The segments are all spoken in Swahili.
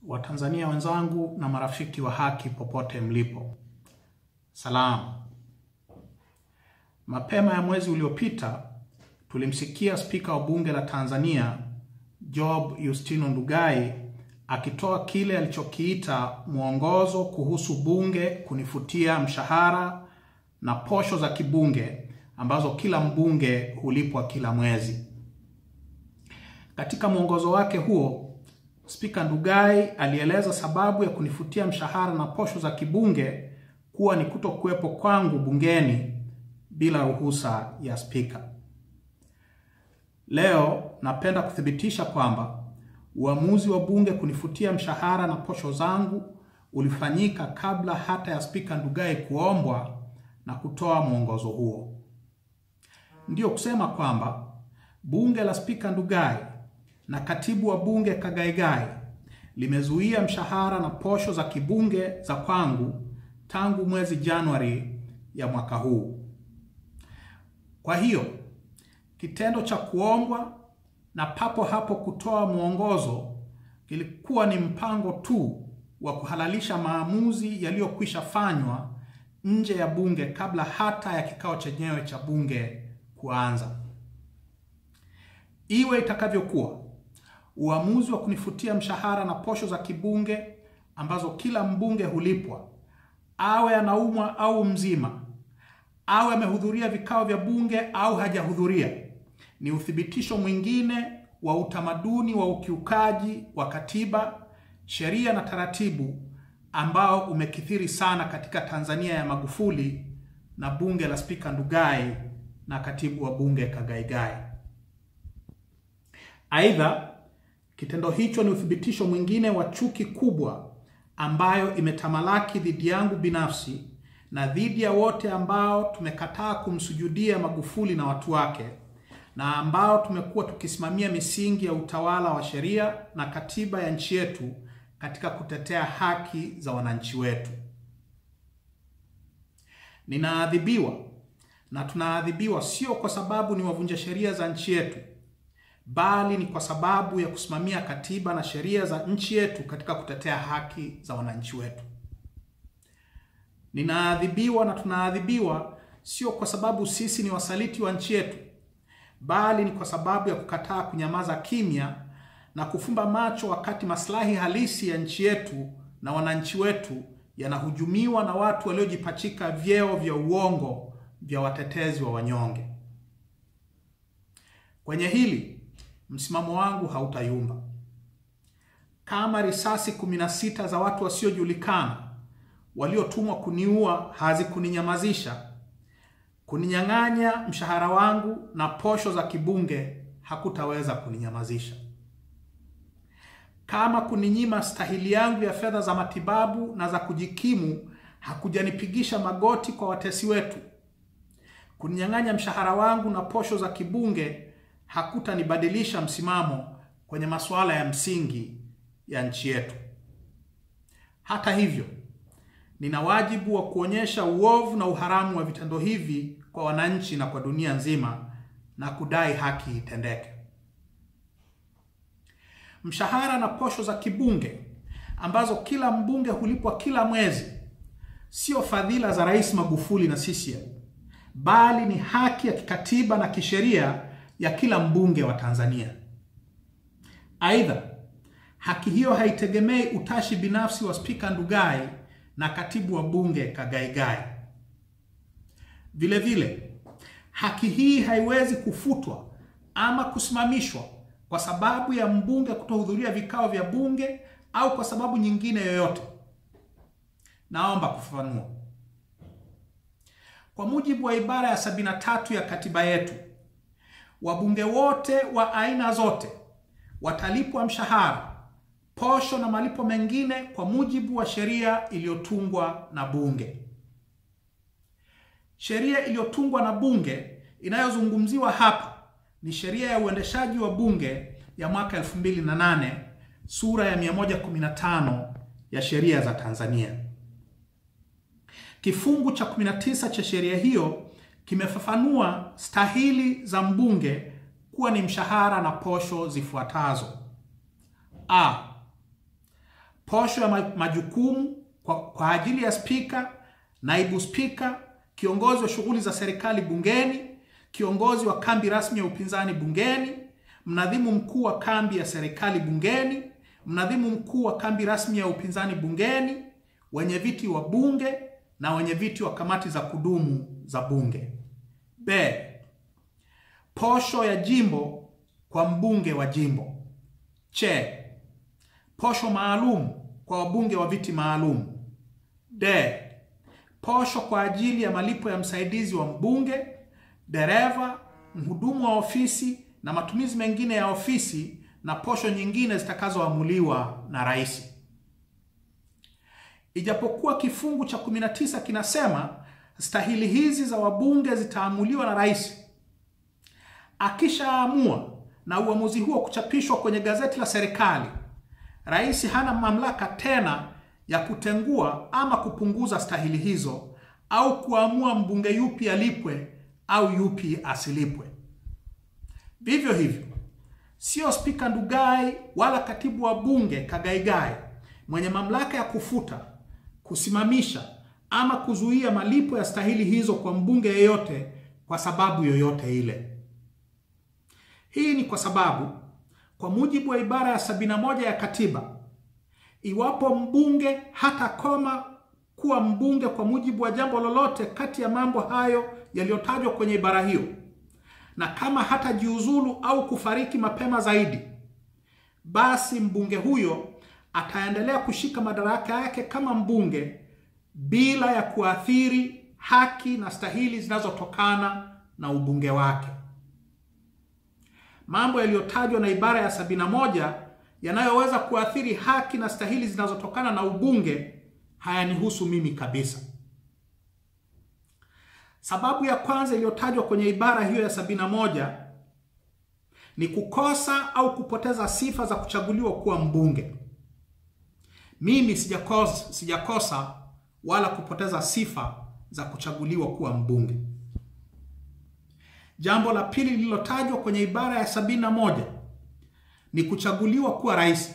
Watanzania wenzangu na marafiki wa haki popote mlipo, salamu. Mapema ya mwezi uliopita tulimsikia Spika wa Bunge la Tanzania Job Yustino Ndugai akitoa kile alichokiita mwongozo kuhusu bunge kunifutia mshahara na posho za kibunge ambazo kila mbunge hulipwa kila mwezi. Katika mwongozo wake huo, Spika Ndugai alieleza sababu ya kunifutia mshahara na posho za kibunge kuwa ni kutokuwepo kwangu bungeni bila ruhusa ya spika. Leo napenda kuthibitisha kwamba uamuzi wa bunge kunifutia mshahara na posho zangu ulifanyika kabla hata ya Spika Ndugai kuombwa na kutoa mwongozo huo. Ndiyo kusema kwamba bunge la Spika Ndugai na katibu wa bunge Kagaigai limezuia mshahara na posho za kibunge za kwangu tangu mwezi Januari ya mwaka huu. Kwa hiyo kitendo cha kuombwa na papo hapo kutoa mwongozo kilikuwa ni mpango tu wa kuhalalisha maamuzi yaliyokwisha fanywa nje ya bunge kabla hata ya kikao chenyewe cha bunge kuanza. Iwe itakavyokuwa, uamuzi wa kunifutia mshahara na posho za kibunge ambazo kila mbunge hulipwa, awe anaumwa au mzima, awe amehudhuria vikao vya bunge au hajahudhuria, ni uthibitisho mwingine wa utamaduni wa ukiukaji wa katiba, sheria na taratibu ambao umekithiri sana katika Tanzania ya Magufuli na bunge la Spika Ndugai na katibu wa bunge Kagaigai. Aidha, kitendo hicho ni uthibitisho mwingine wa chuki kubwa ambayo imetamalaki dhidi yangu binafsi na dhidi ya wote ambao tumekataa kumsujudia Magufuli na watu wake na ambao tumekuwa tukisimamia misingi ya utawala wa sheria na katiba ya nchi yetu katika kutetea haki za wananchi wetu. Ninaadhibiwa na tunaadhibiwa sio kwa sababu ni wavunja sheria za nchi yetu, bali ni kwa sababu ya kusimamia katiba na sheria za nchi yetu katika kutetea haki za wananchi wetu. Ninaadhibiwa na tunaadhibiwa sio kwa sababu sisi ni wasaliti wa nchi yetu, bali ni kwa sababu ya kukataa kunyamaza kimya na kufumba macho wakati maslahi halisi ya nchi yetu na wananchi wetu yanahujumiwa na watu waliojipachika vyeo vya uongo vya watetezi wa wanyonge. Kwenye hili msimamo wangu hautayumba. Kama risasi 16 za watu wasiojulikana waliotumwa kuniua hazikuninyamazisha, kuninyang'anya mshahara wangu na posho za kibunge hakutaweza kuninyamazisha. Kama kuninyima stahili yangu ya fedha za matibabu na za kujikimu hakujanipigisha magoti kwa watesi wetu, kuninyang'anya mshahara wangu na posho za kibunge hakutanibadilisha msimamo kwenye masuala ya msingi ya nchi yetu. Hata hivyo, nina wajibu wa kuonyesha uovu na uharamu wa vitendo hivi kwa wananchi na kwa dunia nzima na kudai haki itendeke. Mshahara na posho za kibunge ambazo kila mbunge hulipwa kila mwezi sio fadhila za Rais Magufuli na CCM, bali ni haki ya kikatiba na kisheria ya kila mbunge wa Tanzania. Aidha, haki hiyo haitegemei utashi binafsi wa Spika Ndugai na katibu wa bunge Kagaigai. Vile vile, haki hii haiwezi kufutwa ama kusimamishwa kwa sababu ya mbunge kutohudhuria vikao vya bunge au kwa sababu nyingine yoyote. Naomba kufafanua. Kwa mujibu wa ibara ya 73 ya katiba yetu, wabunge wote wa aina zote watalipwa mshahara, posho na malipo mengine kwa mujibu wa sheria iliyotungwa na bunge. Sheria iliyotungwa na bunge inayozungumziwa hapa ni sheria ya uendeshaji wa bunge ya mwaka 2008 sura ya 115 ya sheria za Tanzania. Kifungu cha 19 cha sheria hiyo kimefafanua stahili za mbunge kuwa ni mshahara na posho zifuatazo: A. posho ya majukumu kwa, kwa ajili ya spika, naibu spika, kiongozi wa shughuli za serikali bungeni, kiongozi wa kambi rasmi ya upinzani bungeni, mnadhimu mkuu wa kambi ya serikali bungeni, mnadhimu mkuu wa kambi rasmi ya upinzani bungeni, wenye viti wa bunge na wenye viti wa kamati za kudumu za bunge. B. Posho ya jimbo kwa mbunge wa jimbo. Che. Posho maalum kwa wabunge wa viti maalum. D. Posho kwa ajili ya malipo ya msaidizi wa mbunge, dereva, mhudumu wa ofisi na matumizi mengine ya ofisi na posho nyingine zitakazoamuliwa na rais. Ijapokuwa kifungu cha 19 kinasema stahili hizi za wabunge zitaamuliwa na rais, akishaamua na uamuzi huo kuchapishwa kwenye gazeti la serikali, rais hana mamlaka tena ya kutengua ama kupunguza stahili hizo au kuamua mbunge yupi alipwe au yupi asilipwe. Vivyo hivyo, sio Spika Ndugai wala katibu wa bunge Kagaigai mwenye mamlaka ya kufuta, kusimamisha ama kuzuia malipo ya stahili hizo kwa mbunge yeyote kwa sababu yoyote ile. Hii ni kwa sababu kwa mujibu wa ibara ya 71 ya katiba, iwapo mbunge hatakoma kuwa mbunge kwa mujibu wa jambo lolote kati ya mambo hayo yaliyotajwa kwenye ibara hiyo, na kama hatajiuzulu au kufariki mapema zaidi, basi mbunge huyo ataendelea kushika madaraka yake kama mbunge bila ya kuathiri haki na stahili zinazotokana na ubunge wake. Mambo yaliyotajwa na ibara ya 71 yanayoweza kuathiri haki na stahili zinazotokana na ubunge hayanihusu mimi kabisa. Sababu ya kwanza iliyotajwa kwenye ibara hiyo ya 71 ni kukosa au kupoteza sifa za kuchaguliwa kuwa mbunge. Mimi sijakosa, sijakosa wala kupoteza sifa za kuchaguliwa kuwa mbunge. Jambo la pili lililotajwa kwenye ibara ya 71 ni kuchaguliwa kuwa rais.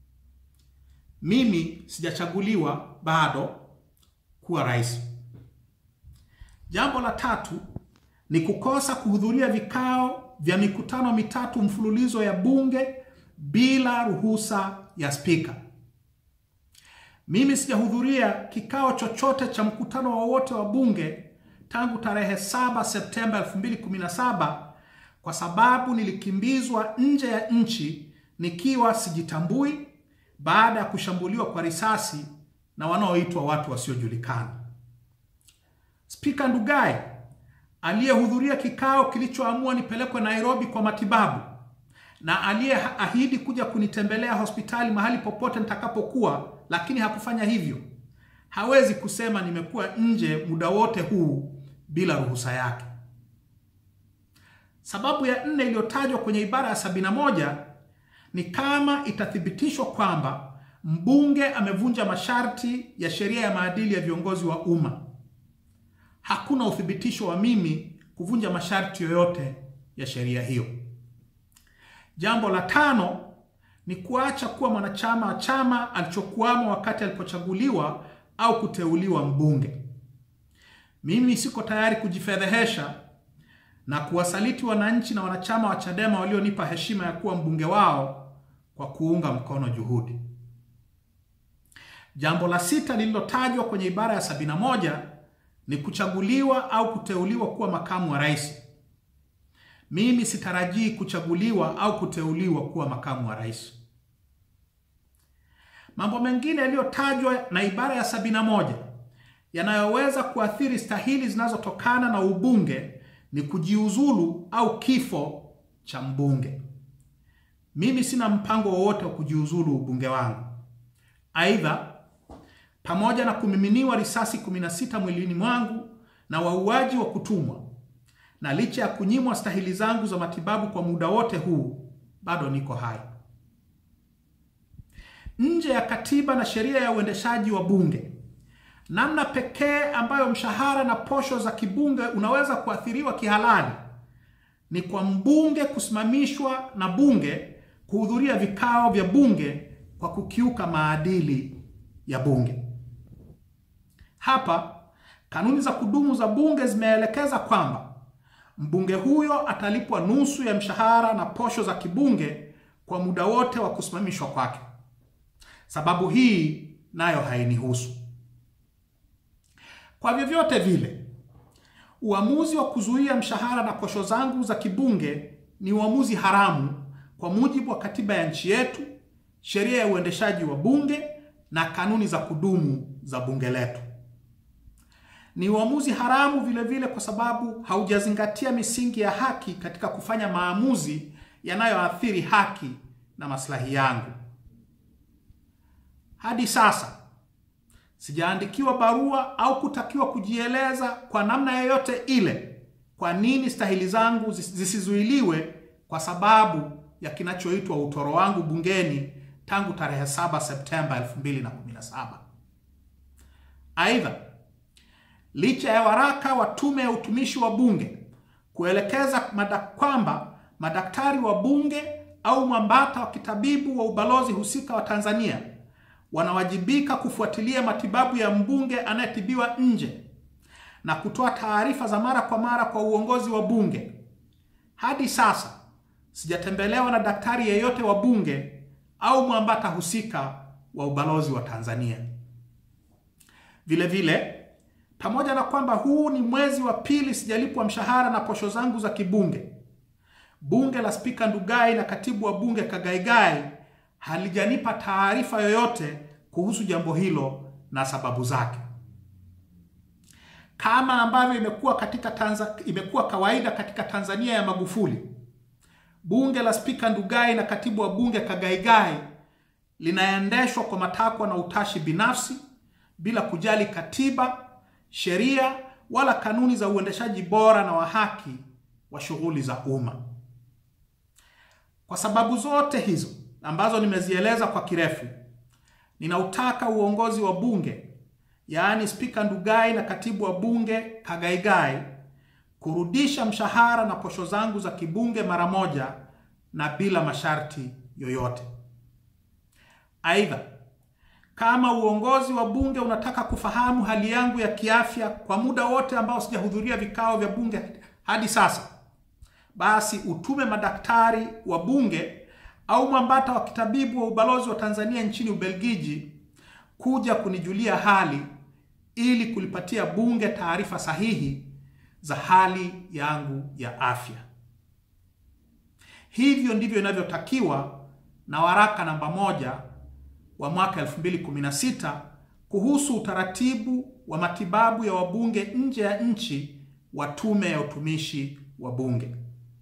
Mimi sijachaguliwa bado kuwa rais. Jambo la tatu ni kukosa kuhudhuria vikao vya mikutano mitatu mfululizo ya bunge bila ruhusa ya spika. Mimi sijahudhuria kikao chochote cha mkutano wowote wa bunge tangu tarehe 7 Septemba 2017 kwa sababu nilikimbizwa nje ya nchi nikiwa sijitambui baada ya kushambuliwa kwa risasi na wanaoitwa watu wasiojulikana. Spika Ndugai aliyehudhuria kikao kilichoamua nipelekwe Nairobi kwa matibabu na aliyeahidi kuja kunitembelea hospitali mahali popote nitakapokuwa, lakini hakufanya hivyo, hawezi kusema nimekuwa nje muda wote huu bila ruhusa yake. Sababu ya nne iliyotajwa kwenye ibara ya 71 ni kama itathibitishwa kwamba mbunge amevunja masharti ya sheria ya maadili ya viongozi wa umma. Hakuna uthibitisho wa mimi kuvunja masharti yoyote ya sheria hiyo. Jambo la tano ni kuacha kuwa mwanachama wa chama alichokuwamo wakati alipochaguliwa au kuteuliwa mbunge. Mimi siko tayari kujifedhehesha na kuwasaliti wananchi na wanachama wa Chadema walionipa heshima ya kuwa mbunge wao kwa kuunga mkono juhudi. Jambo la sita lililotajwa kwenye ibara ya 71 ni kuchaguliwa au kuteuliwa kuwa makamu wa rais. Mimi sitarajii kuchaguliwa au kuteuliwa kuwa makamu wa rais. Mambo mengine yaliyotajwa na ibara ya 71 yanayoweza kuathiri stahili zinazotokana na ubunge ni kujiuzulu au kifo cha mbunge. Mimi sina mpango wowote wa kujiuzulu ubunge wangu. Aidha, pamoja na kumiminiwa risasi 16 mwilini mwangu na wauaji wa kutumwa, na licha ya kunyimwa stahili zangu za matibabu kwa muda wote huu, bado niko hai. Nje ya katiba na sheria ya uendeshaji wa bunge, namna pekee ambayo mshahara na posho za kibunge unaweza kuathiriwa kihalali ni kwa mbunge kusimamishwa na bunge kuhudhuria vikao vya bunge kwa kukiuka maadili ya bunge. Hapa kanuni za kudumu za bunge zimeelekeza kwamba mbunge huyo atalipwa nusu ya mshahara na posho za kibunge kwa muda wote wa kusimamishwa kwake. Sababu hii nayo hainihusu. Kwa vyovyote vile, uamuzi wa kuzuia mshahara na posho zangu za kibunge ni uamuzi haramu kwa mujibu wa katiba ya nchi yetu, sheria ya uendeshaji wa bunge na kanuni za kudumu za bunge letu. Ni uamuzi haramu vile vile kwa sababu haujazingatia misingi ya haki katika kufanya maamuzi yanayoathiri haki na maslahi yangu. Hadi sasa sijaandikiwa barua au kutakiwa kujieleza kwa namna yoyote ile kwa nini stahili zangu zisizuiliwe kwa sababu ya kinachoitwa utoro wangu bungeni tangu tarehe 7 Septemba 2017. Aidha, licha ya waraka wa Tume ya Utumishi wa Bunge kuelekeza mada kwamba madaktari wa bunge au mwambata wa kitabibu wa ubalozi husika wa Tanzania wanawajibika kufuatilia matibabu ya mbunge anayetibiwa nje na kutoa taarifa za mara kwa mara kwa uongozi wa bunge. Hadi sasa sijatembelewa na daktari yeyote wa bunge au mwambata husika wa ubalozi wa Tanzania. Vile vile, pamoja na kwamba huu ni mwezi wa pili sijalipwa mshahara na posho zangu za kibunge, bunge la Spika Ndugai na katibu wa bunge Kagaigai halijanipa taarifa yoyote kuhusu jambo hilo na sababu zake. Kama ambavyo imekuwa katika Tanza, imekuwa kawaida katika Tanzania ya Magufuli, bunge la Spika Ndugai na katibu wa bunge Kagaigai linaendeshwa kwa matakwa na utashi binafsi bila kujali katiba, sheria wala kanuni za uendeshaji bora na wa haki wa shughuli za umma. Kwa sababu zote hizo ambazo nimezieleza kwa kirefu, ninautaka uongozi wa bunge, yaani Spika Ndugai na katibu wa bunge Kagaigai kurudisha mshahara na posho zangu za kibunge mara moja na bila masharti yoyote. Aidha, kama uongozi wa bunge unataka kufahamu hali yangu ya kiafya kwa muda wote ambao sijahudhuria vikao vya bunge hadi sasa, basi utume madaktari wa bunge au mwambata wa kitabibu wa ubalozi wa Tanzania nchini Ubelgiji kuja kunijulia hali ili kulipatia bunge taarifa sahihi za hali yangu ya afya. Hivyo ndivyo inavyotakiwa na waraka namba moja wa mwaka 2016 kuhusu utaratibu wa matibabu ya wabunge nje ya nchi wa Tume ya Utumishi wa Bunge.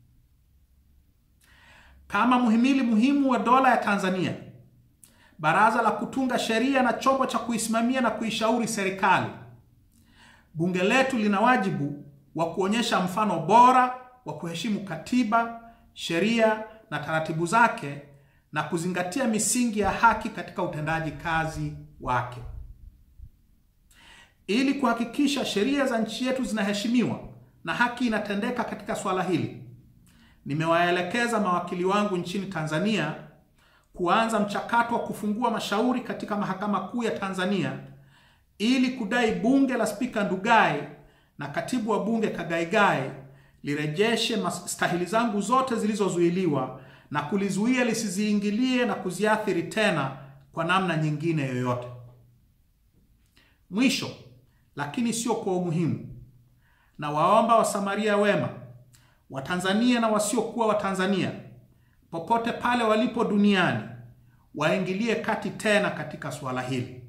Kama muhimili muhimu wa dola ya Tanzania, baraza la kutunga sheria na chombo cha kuisimamia na kuishauri serikali, bunge letu lina wajibu wa kuonyesha mfano bora wa kuheshimu katiba, sheria na taratibu zake na kuzingatia misingi ya haki katika utendaji kazi wake. Ili kuhakikisha sheria za nchi yetu zinaheshimiwa na haki inatendeka katika swala hili, nimewaelekeza mawakili wangu nchini Tanzania kuanza mchakato wa kufungua mashauri katika Mahakama Kuu ya Tanzania ili kudai bunge la Spika Ndugai na katibu wa bunge Kagaigai lirejeshe stahili zangu zote zilizozuiliwa na kulizuia lisiziingilie na kuziathiri tena kwa namna nyingine yoyote. Mwisho lakini sio kwa umuhimu, na waomba Wasamaria wema Watanzania na wasiokuwa Watanzania popote pale walipo duniani waingilie kati tena katika suala hili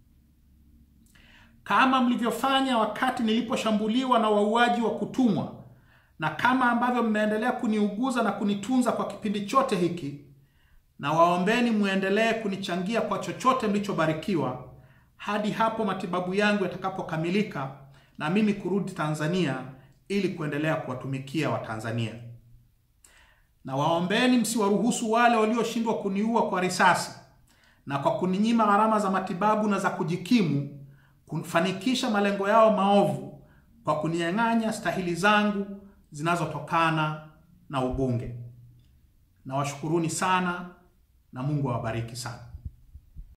kama mlivyofanya wakati niliposhambuliwa na wauaji wa kutumwa na kama ambavyo mmeendelea kuniuguza na kunitunza kwa kipindi chote hiki, na waombeni muendelee kunichangia kwa chochote mlichobarikiwa hadi hapo matibabu yangu yatakapokamilika na mimi kurudi Tanzania ili kuendelea kuwatumikia Watanzania. Na waombeni msiwaruhusu wale walioshindwa kuniua kwa risasi na kwa kuninyima gharama za matibabu na za kujikimu kufanikisha malengo yao maovu kwa kuninyang'anya stahili zangu zinazotokana na ubunge. Na washukuruni sana na Mungu awabariki sana.